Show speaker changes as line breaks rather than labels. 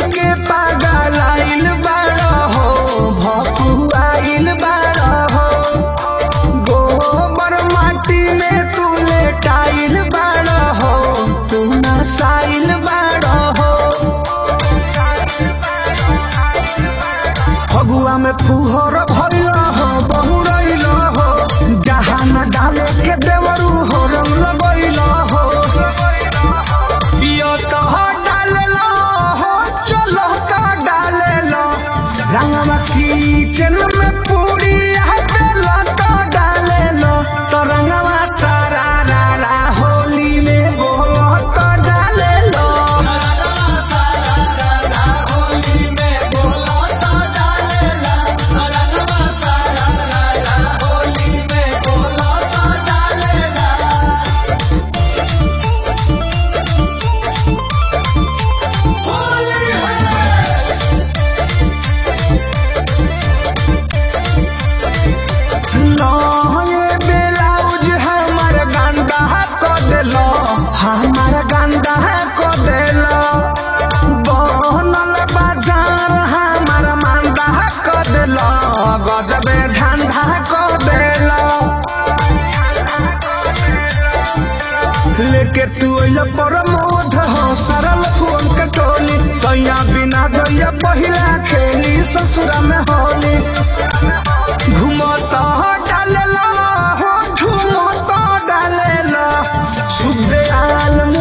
के पागल आइल बाड़ा हो भकुआइल बाड़ा हो गोबर माटी में तू लेटाइल बाड़ा हो तू नसाइल बाड़ा हो फगुआ में फुहर भइल हो बहुरइल हो जहाँ न डाले के देवरू हो रंग लगइल हो पियो तो हो डालेलो हो चलो का डालेलो रंगवा किचन में पूरी है बेलो तो डालेलो तो रंगवा सारा रा रा होली में बोलो तो डालेलो नये ब्लाउज हमर गंदा को देलो हमर गंदा को देलो बनल बाजार हमर मंदा को देलो गजबे धंधा को देलो लेके तू अइया प्रमोद हो सरल फोन के टोली सैया बिना दैया पहिला खेली ससुरा में होली घुमत डालेला हो झुमत डालेला सुबे आल